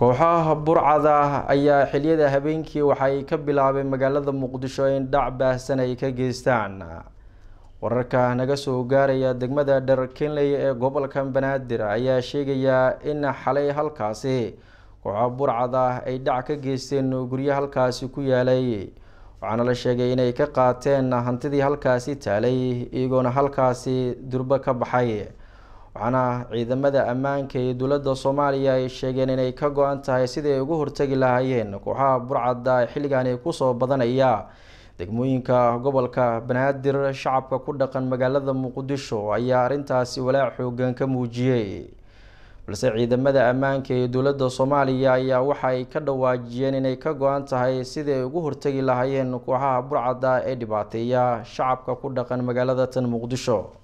kooxaha burcada ayaa xiliyada habeenkii waxay ka bilaabeen magaalada muqdisho in dhac baahsan ay ka geystaan wararka naga soo gaaraya degmada dharkenley ee gobolka banaadir ayaa sheegaya in xalay halkaasi kooxaha burcada ay dhac ka geysteen guryo halkaasi ku yaalay waxaana la sheegay inay ka qaateen hantidii halkaasi taalay iyagoona halkaasi durbo ka baxay waxaana ciidamada ammaanka ee dowladda soomaaliya ay sheegeen inay ka go-an tahay sidii ay ugu hortagi lahaayeen kooxaha burcadda xilligaani kusoo badanaya degmooyinka gobolka banaadir shacabka ku dhaqan magaalada muqdisho ayaa arrintaasi walaac xoogan ka muujiyey balse ciidamada ammaanka ee dowladda soomaaliya ayaa waxa ay ka dhawaajiyeen inay ka go-an tahay sidii ay ugu hortagi lahaayeen kooxaha burcadda ee dhibaateeya shacabka ku dhaqan magaalada tan muqdisho